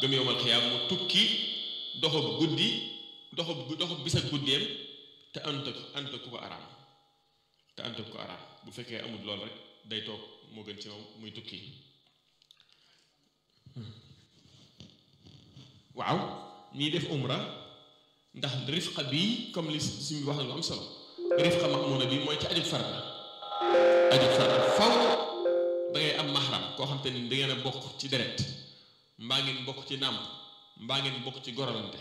gëm yowmal xiyaam mu tukki doxub guddi doxub doxub bis ak guddeem te ànd ak ànd ak ku ko araam te ànd ak ku ko araam bu fekkee amul lool rek day toog moo gën ci moom muy tukki waaw ñiy def umra ndax rifqa bi comme li suñu wax na lu am solo rifqa mamuna bi mooy ci aju farata aju farata faw da ngay am mahram koo xam te ni da ngeen a bokk ci deret mbaa ngeen bokk ci nàmp mbaa ngeen bokk ci gorolante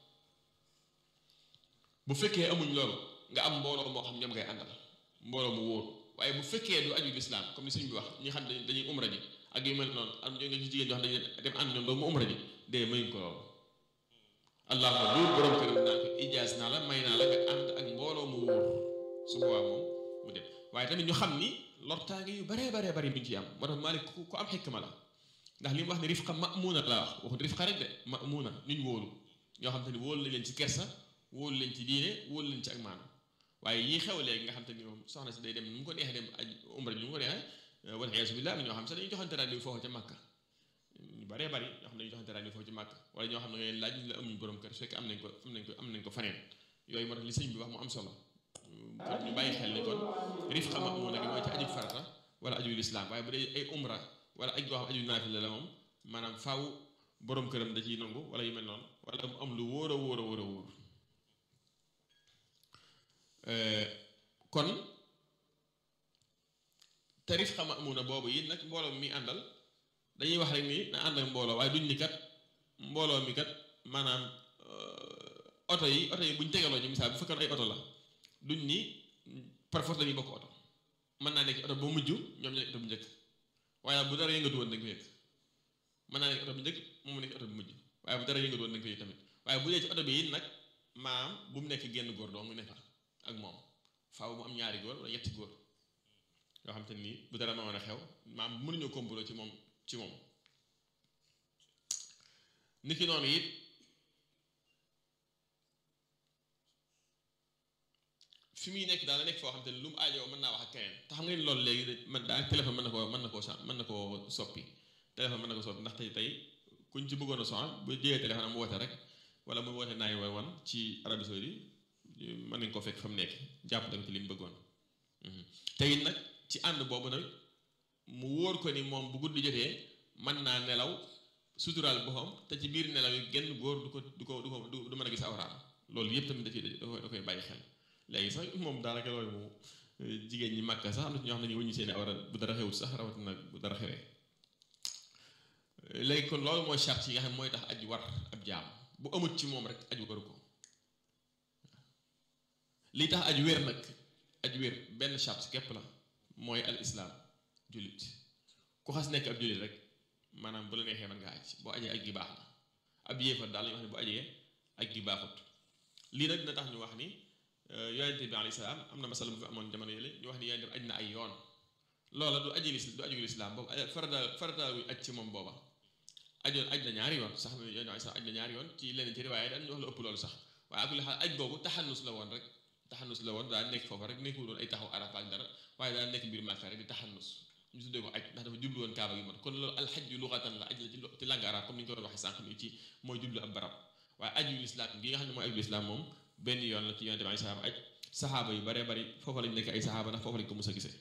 bu fekkee amuñ loolu nga am mbooloo moo xam ñoom ngay àndal mbooloo mu wóor waaye bu fekkee du aju lislaam comme ni suñ bi wax ñi xam ne dañuy umra ji ak yu mel noonu am nga ci jigéen ñoo xam ne dañuy dem ànd ñoom doo mu umra ji dee mayuñ ko loolu allahuma loolu borom këram naa ko ijaas naa la may naa la nga ànd ak mbooloo mu wóor su boobaa moom mu dem waaye tamit ñu xam ni lortaange yu baree baree bari mi ngi ciy am moo tax Maalik ku am xikma la ndax li mu wax ne rifqa ma'muuna la wax waxut rifqa rek de ma'muuna ñuñ wóolu ñoo xam te ni wóolu la leen ci kersa wóolu leen ci diine wóolu leen ci ak maanu waaye yii xew léegi nga xam te ni moom soxna si day dem nu mu ko neexee dem aj umra ji nu mu ko neexee wal iyaazu billaah ñoo xam sax dañuy joxante rendez-vous foofu ca Màkka ñu baree bari ñoo xam ne dañuy joxante rendez-vous foofu ci Màkka wala ñoo xam ne ngay laaj la amuñ borom kër su fekk am nañ ko am nañ ko am nañ ko faneen yooyu moo tax li sëñ bi wax mu am solo kon ñu bàyyi xel ni kon rifqa ma'muuna gi mooy ci aju farata wala aju lislaam waaye bu dee ay umra wala aj goo xam aju naafila la moom maanaam faaw borom këram da ciy nangu wala yu mel noonu wala mu am lu wóor a wóor a wóor a wóor kon tarif xam amuna boobu yi nag mbooloo mi àndal dañuy wax rek ni na ànd ak mbooloo waaye duñ ni kat mbooloo mi kat maanaam oto yi oto yi buñ tegaloo ci misaal bu fekkoon ay oto la duñ ni par force dañuy bokk oto mën naa nekk oto ba mujj ñoom ñu nekk oto bu njëkk waaye bu dara yëngatu woon dañ ko yëg mën naa nekk oto bu njëkk moom mu nekk oto bu mujj waaye bu dara yëngatu woon dañ ko yëg tamit waaye bu dee ci oto bi it nag maam bu mu nekk genn góor doo mu nekk ak moom faaw mu am ñaari góor wala ñetti góor yoo xam te nii bu dara ma mën a xew maam mënuñoo complot ci moom ci moom niki noonu it fi muy nekk daal la nekk foo xam te ne lu mu aajoo mën naa wax ak keneen te xam nga ni loolu léegi man daal téléphone mën na koo mën na koo mën na koo soppi téléphone mën na ko soppi ndax tey tey kuñ ci bëggoon a soxla bu jëlee téléphone am woote rek wala mu woote naay way wan ci Arabie Saoudite mën nañ ko fekk fa mu nekk jàpp dañ ko li mu bëggoon te it nag ci ànd boobu nag mu wóor ko ni moom bu guddi jotee mën naa nelaw suturaal boppam te ci biir nelaw yi genn góor du ko du ko du ko du mën a gis awraam loolu yëpp tamit da ciy da koy da koy bàyyi xel léegi sax moom daanaka loolu moom jigéen ñi màkk sax am na ñoo xam ne ñu wëññi seeni awra bu dara xewut sax rawatina bu dara xewee léegi kon loolu mooy charte yi nga xam mooy tax aj war ab jaam bu amut ci moom rek aj waru ko li tax aj wér nag aj wér benn charte képp la mooy al islaam jullit ku xas nekk ab jullit rek maanaam bu la neexee mën nga aj boo ajee aj gi baax na ab yéefar daal la ñu wax ne bu ajee aj gi baaxut lii nag dina tax ñu wax ni yonente bi alayhi salaam am na masala bu fi amoon jamono yële ñu wax ni yonente bi aj na ay yoon loola du aji lis du aju lislaam boobu farata farata aj ci moom booba ajoon aj na ñaari yoon sax yonente bi sax aj na ñaari yoon ci leneen ci riwaaye daan ñu wax la ëpp loolu sax waaye ak li xam aj boobu taxannus la woon rek taxannus la woon daa nekk foofa rek nekkul doon ay taxaw arafa ak dara waaye daa nekk biir Màkka rek di taxannus ñu tuddee ko aj ndax dafa jublu woon kaaba gi moo kon loolu alxajju luxatan la aj la ci langue arabe comme ni ñu ko doon waxee sànq nii ci mooy jublu ab barab waaye aju lislaam gi nga xam ne mooy aju lislaam moom benn yoon la ci yonente bi salaam aj saxaaba yu baree bari foofa lañ nekk ay saxaaba ndax foofa lañ ko mës a gisee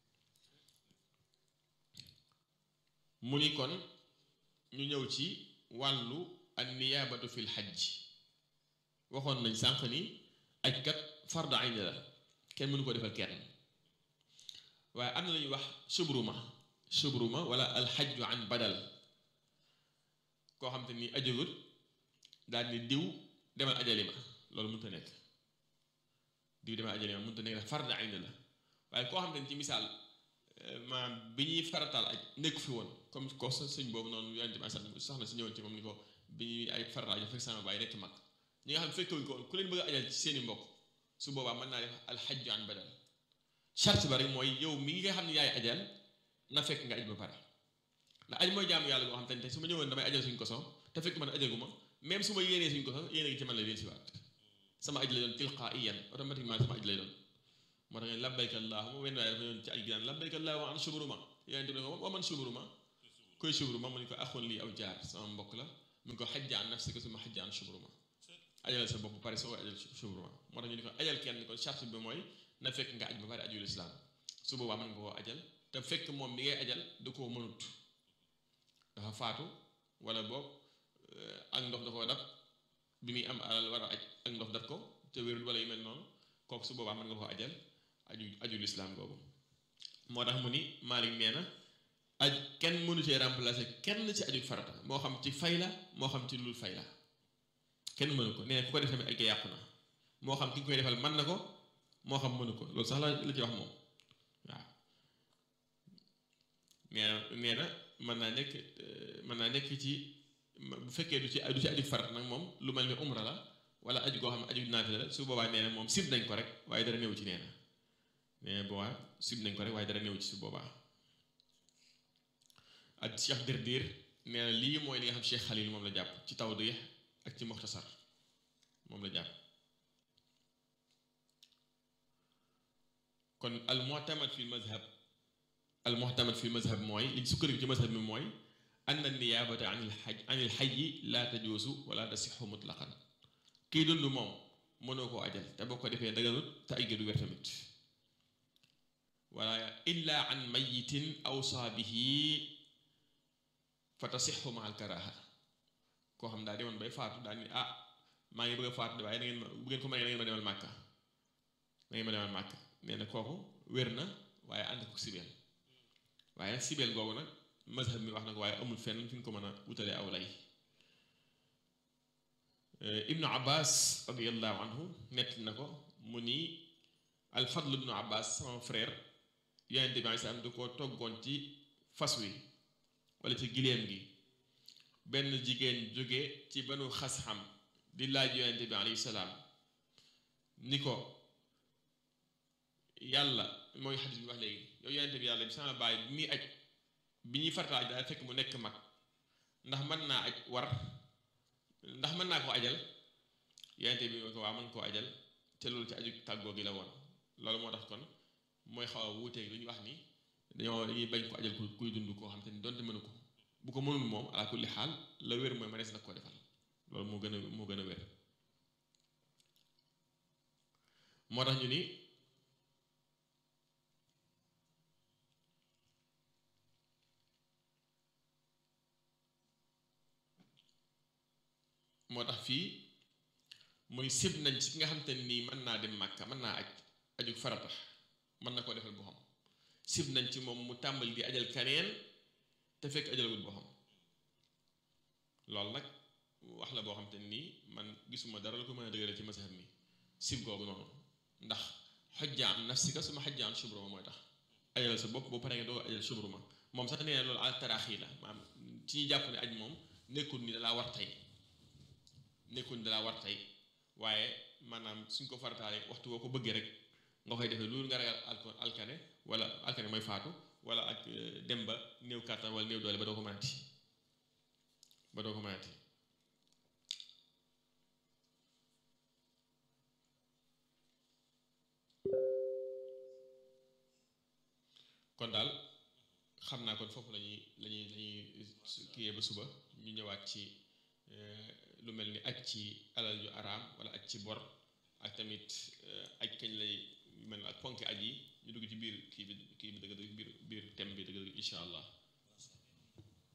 mu ni kon ñu ñëw ci wàllu an niyaabatu fil xajj waxoon nañ sànq ni aj kat fardu ayn la kenn mënu ko defal kenn waaye am na lu ñuy wax subruma subruma wala alxajju an badal koo xam te ni ajagut daal ni diw demal ajali ma loolu mënut a nekk diw demal ajali ma mënut a nekk ndax fardu ayn la waaye koo xam te ni ci misaal maanaam bi ñuy farataal aj nekku fi woon comme ko sëñ boobu noonu yonente bi soxna si ñëwoon ci moom ni ko bi ñuy ay farataal aj fekk sama baay nekk mag ñi nga xam ne fekkewuñ ko woon ku leen bëgg a ajal ci seeni mbokk su boobaa mën naa def alxajju an badal charte bari mooy yow mi nga xam ne yaay ajal na fekk nga aj ba pare ndax aj mooy jaamu yàlla boo xam te ne tey su ma ñëwoon damay ajal suñ ko so te fekk man ajaguma même su ma yéenee suñ ko so yéene gi ci man la leen si waat sama aj lay doon tilqaiyan automatiquement sama aj lay doon moo tax ngeen labbayka allahuma wenn waaye dafa yoon ci aj gi naan labbayka allahuma an subruma yonente bi ne ko wa man subruma koy subruma mu ni ko axoon lii aw jaar sama mbokk la mu ngi ko xajja an nafsika suma xajja an shubruma ajal sa bopp pare soo ajal shubruma moo tax ñu di ko ajal kenn kon charte bi mooy na fekk nga aj ba pare ajul islaam su boobaa mën nga koo ajal te fekk moom mi ngay ajal da koo mënut dafa faatu wala boog ak ndox da koo dab bi muy am alal war a aj ak ndox dat ko te wérul wala yu mel noonu kooku su boobaa mën nga koo ajal aju ajul islaam googu moo tax mu ni Maalik nee na aj kenn mënu cee remplacer kenn ci aju farata moo xam ci fay la moo xam ci lul fay la kenn mënu ko nee na ku ko def tamit aj ga yàqu na moo xam ki nga koy defal mën na ko moo xam mënu ko loolu sax la la ci wax moom waaw nee na nee na mën naa nekk mën naa nekk ci bu fekkee du ci du ci aju farat nag moom lu mel ni umra la wala aju goo xam ne aju naafila la su boobaa nee na moom sib nañ ko rek waaye dara néew ci nee na nee na boobaa sib nañ ko rek waaye dara néew ci su boobaa ak Cheikh Dirdir nee na lii mooy li nga xam Cheikh Khalil moom la jàpp ci tawdih ak ci muxtasar moom la jàpp kon al mu'tamad fi mazhab al mu'tamad fi mazhab mooy liñ sukkandiku ci mazhab mi mooy anna niyaabata an il xaj an il xajji laa tajuusu wala tasixu mutlaqan kii dund moom mënoo koo ajal te boo ko defee daganut te ay du wér tamit wala illa an mayitin awsaa bihi fa tasixu ma al karaha koo xam daa demoon bay faatu daa ni ah maa ngi bëgg a faatu waaye da ngeen ma bu ngeen ko mënee da ngeen ma demal màkka da ngeen ma demal màkka nee na kooku wér na waaye ànd ko sibeel waaye nag sibeel googu nag mazhab mi wax na ko waaye amul fenn fi ñu ko mën a wutalee aw lay ibnu abbas radiallahu anhu nett na ko mu ni alfadl ibnu abbas sama frère yonente bi alei salaam da ko toggoon ci fas wi wala ci giléem gi benn jigéen jóge ci banu xas-xam di laaj yonente bi alayhi salaam ni ko yàlla mooy xadis bi wax léegi yow yonente bi yàlla bi sama baay bi muy aj bi ñuy farataaj daal fekk mu nekk mag ndax mën naa aj war ndax mën naa ko ajal yonente bi ko waa mën koo ajal te loolu ci aju tàggoo gi la woon loolu moo tax kon mooy xaw a wuuteeg lu ñu wax ni dañoo dañuy bañ ko ajal kuy dund koo xam te ni donte mënu ko bu ko mënul moom ala kulli xaal la wér mooy mënees na koo defal loolu moo gën a moo gën a wér moo tax ñu ni moo tax fii muy sib nañ ci ki nga xam te nii mën naa dem màkka mën naa aj aju farata mën na koo defal boo xam sib nañ ci moom mu tàmbali di ajal kaneen te fekk ajalagul boo xam loolu nag wax la boo xam te nii man gisuma dara lu ko mën a dëgëral ci mazhab mi sib googu noonu ndax xojja am nafsika suma xojja am subruma mooy tax ajal sa bopp boo paree nga doo ajal subruma moom sax nee na loolu al taraaxi la maanaam ci ñuy jàpp ne aj moom nekkul ni dalaa war tey nekkul ni dalaa war tey waaye maanaam suñ ko farataale waxtu boo ko bëggee rek nga koy defee loolu nga ragal alkane wala alkane mooy faatu wala ak dem ba néew kàttan wala néew doole ba doo ko mënati ba doo ko mënati kon daal xam naa kon foofu lañuy lañuy lañuy kiyee ba suba ñu ñëwaat ci lu mel ni aj ci alal yu araam wala aj ci bor ak tamit aj kañ lay mel ak ponk aj yi ñu dugg ci biir kii bi kii bi dëgg dëgg biir biir thème bi dëgg dëgg incha allah